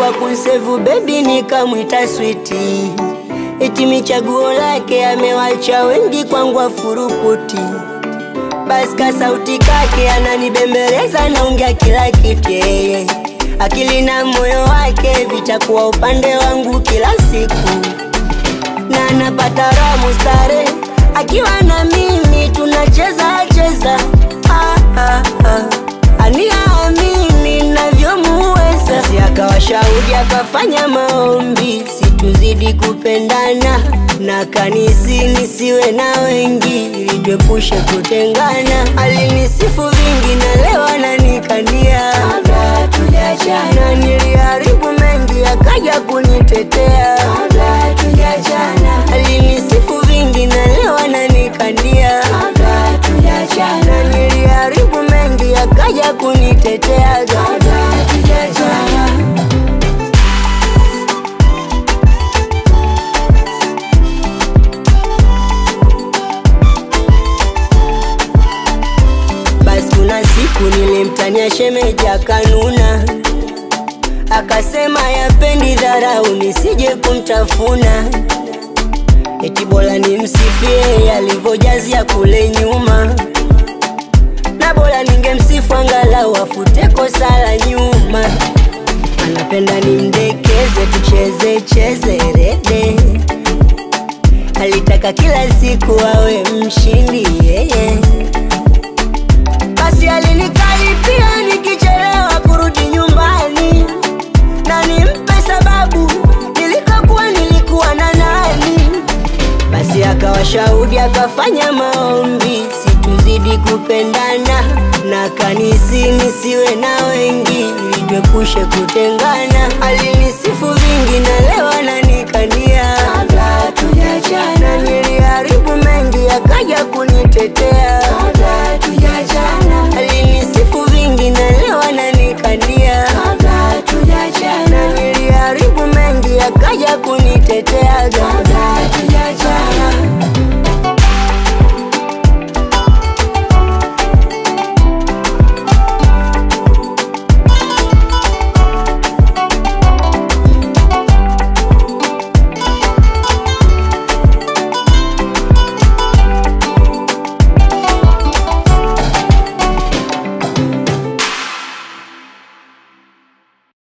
kwa kunsevu bebi nikamwita switi, eti michaguo lake amewacha wengi kwangu afurukuti. Basi ka sauti kake ananibembeleza, naongea kila kitu yeye, akili na moyo wake vitakuwa upande wangu kila siku, na napata raha mustare akiwa na mimi tunacheza cheza ah, ah, ah. aniamini navyomuweza, si akawa shahidi akafanya maombi situzidi kupendana na kanisi nisiwe na wengi ili tuepushe kutengana. Alinisifu vingi na leo ananikania kabla tujachana, na niliharibu mengi akaja kunitetea. kabla tujachana, Alinisifu vingi na leo ananikania kabla tujachana, na niliharibu mengi akaja kunitetea. kabla tujachana. Basi kuna siku nilimtania shemeji akanuna, akasema yapendi dharau nisije kumtafuna, eti bora nimsifie alivyojazia kule nyuma, na bora ningemsifu angalau afute kosa la nyuma. Anapenda nimdekeze, tucheze cheze rede, alitaka kila siku awe mshindi yeye basi alinikaripia nikichelewa kurudi nyumbani, na nimpe sababu nilikokuwa nilikuwa na nani. Basi akawa shahudi akafanya maombi situzidi kupendana, na kanisi nisiwe na wengi ili tuepushe kutengana. Alinisifu vingi na leo ananikania, Kabla tujachana, na niliharibu mengi akaja kunitetea. kabla tujachana, Alinisifu vingi na leo ananikania, kabla tujachana, na niliharibu mengi akaja kunitetea.